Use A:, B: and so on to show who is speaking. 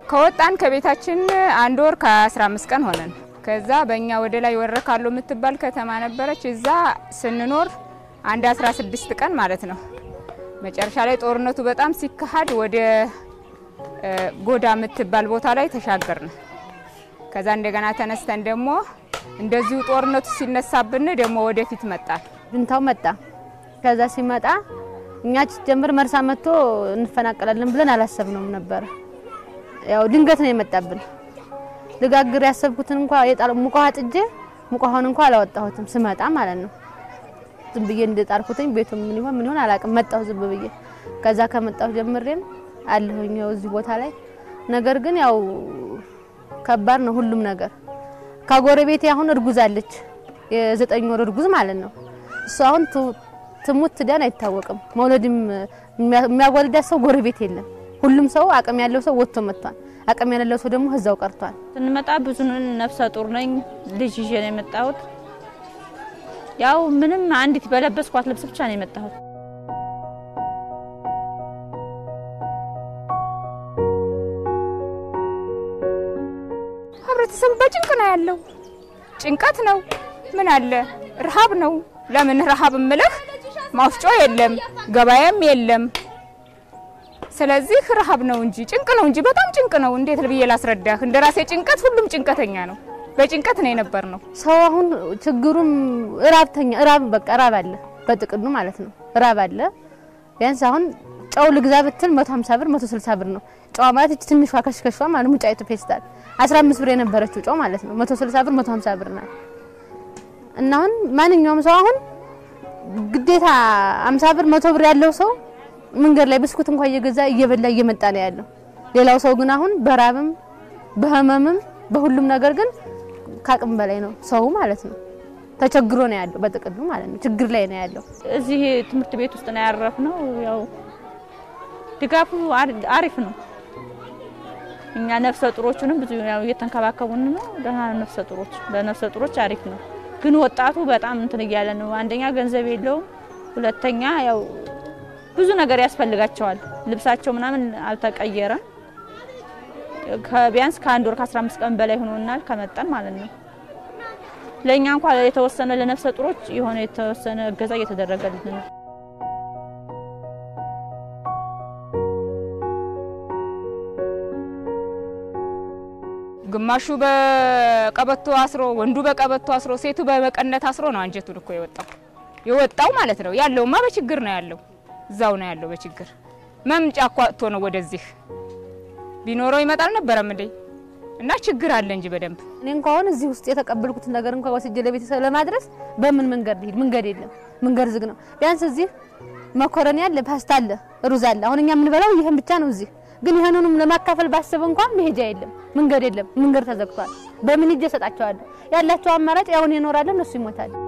A: ከወጣን ከቤታችን አንድ ወር ከ15 ቀን ሆነን። ከዛ በእኛ ወደ ላይ ወረካሎ የምትባል ከተማ ነበረች። እዛ ስንኖር አንድ 16 ቀን ማለት ነው። መጨረሻ ላይ ጦርነቱ በጣም ሲካሄድ ወደ ጎዳ የምትባል ቦታ ላይ ተሻገርን። ከዛ እንደገና ተነስተን ደግሞ እንደዚሁ ጦርነቱ ሲነሳብን ደግሞ ወደፊት መጣን።
B: ጁንታው መጣ። ከዛ ሲመጣ እኛ ጀምር መርሳ መጥቶ እንፈናቀላለን ብለን አላሰብነውም ነበር። ያው ድንገት ነው የመጣብን። ልጋግር ያሰብኩትን እንኳ የጣል ሙቀሃ ጥጄ ሙቀሃውን እንኳ አላወጣሁትም ስመጣ ማለት ነው። ዝም ብዬ እንደጣልኩትኝ ቤቱ ምን ይሆን ምን ይሆን አላውቅም። መጣሁ ዝም ብዬ። ከዛ ከመጣሁ ጀምሬም አለሁኝ ያው እዚህ ቦታ ላይ ነገር ግን ያው ከባድ ነው ሁሉም ነገር። ከጎረቤቴ አሁን እርጉዝ አለች፣ የዘጠኝ ወር እርጉዝ ማለት ነው። እሱ አሁን ትሙት ትዳን አይታወቅም። መውለድም የሚያወልዳት ሰው ጎረቤት የለም። ሁሉም ሰው አቅም ያለው ሰው ወጥቶ መጥቷል። አቅም ያለው ሰው ደግሞ እዛው ቀርቷል።
C: ስንመጣ ብዙ ነፍሰ ጡር ነኝ፣ ልጅ ይዤ ነው የመጣሁት። ያው ምንም አንዲት በለበስኳት ልብስ ብቻ ነው የመጣሁት።
A: ህብረተሰቡ በጭንቅ ነው ያለው። ጭንቀት ነው። ምን አለ ረሃብ ነው። ለምን ረሃብ እምልህ ማውጫ የለም፣ ገበያም የለም። ስለዚህ ረሃብ ነው እንጂ ጭንቅ ነው እንጂ በጣም ጭንቅ ነው። እንዴት ብዬ ላስረዳህ? እንደ ራሴ ጭንቀት ሁሉም ጭንቀተኛ ነው። በጭንቀት ነው የነበር ነው።
B: ሰው አሁን ችግሩም እራብተኛ እራብ በቃ እራብ አለ፣ በጥቅሉ ማለት ነው እራብ አለ። ቢያንስ አሁን ጨው ልግዛ ብትል 150 ብር 160 ብር ነው። ጨዋ ማለት እቺ ትንሿ ከሽከሿ ማለት ሙጫይቱ ፌስታል 15 ብር የነበረችው ጨው ማለት ነው 160 ብር 150 ብር ናት። እና አሁን ማንኛውም ሰው አሁን ግዴታ 50 ብር 100 ብር ያለው ሰው መንገድ ላይ ብስኩት እንኳን እየገዛ እየበላ እየመጣ ነው ያለው። ሌላው ሰው ግን አሁን በራብም በህመምም በሁሉም ነገር ግን ከአቅም በላይ ነው ሰው ማለት ነው። ተቸግሮ ነው ያለው በጥቅሉ ማለት ነው። ችግር ላይ ነው ያለው።
C: እዚህ ትምህርት ቤት ውስጥ ነው ያረፍነው። ያው ድጋፉ አሪፍ ነው። እኛ ነፍሰ ጡሮቹንም ብዙ ያው እየተንከባከቡን ነው። ደህና ነፍሰ ጡሮች ለነፍሰ ጡሮች አሪፍ ነው። ግን ወጣቱ በጣም እንትን እያለ ነው። አንደኛ ገንዘብ የለውም፣ ሁለተኛ ያው ብዙ ነገር ያስፈልጋቸዋል። ልብሳቸው ምናምን አልተቀየረም። ከቢያንስ ከአንድ ወር ከ15 ቀን በላይ ሆኖናል ከመጣን ማለት ነው። ለእኛ እንኳን የተወሰነ ለነፍሰ ጡሮች የሆነ የተወሰነ እገዛ እየተደረገልን ነው።
A: ግማሹ በቀበቶ አስሮ፣ ወንዱ በቀበቶ አስሮ፣ ሴቱ በመቀነት አስሮ ነው አንጀቱን እኮ የወጣው የወጣው ማለት ነው። ያለውማ በችግር ነው ያለው፣ እዛው ነው ያለው በችግር መምጫ እኮ አጥቶ ነው ወደዚህ ቢኖረው ይመጣል ነበረም እንዴ እና ችግር አለ እንጂ በደንብ
B: እኔ እንኳን እዚህ ውስጥ የተቀበልኩትን ነገር እንኳን ወስጄ ለቤተሰብ ለማድረስ በምን መንገድ ልሂድ? መንገድ የለም፣ መንገድ ዝግ ነው። ቢያንስ እዚህ መኮረኒ አለ፣ ፓስታ አለ፣ ሩዝ አለ። አሁን እኛ የምንበላው ይሄን ብቻ ነው እዚህ። ግን ይሄንንም ለማካፈል ባስብ እንኳን መሄጃ የለም፣ መንገድ የለም፣ መንገድ ተዘግቷል። በምን ሂጄ እሰጣቸዋለሁ? ያላቸው አማራጭ ያውን ይኖራል፣ እነሱ ይሞታል።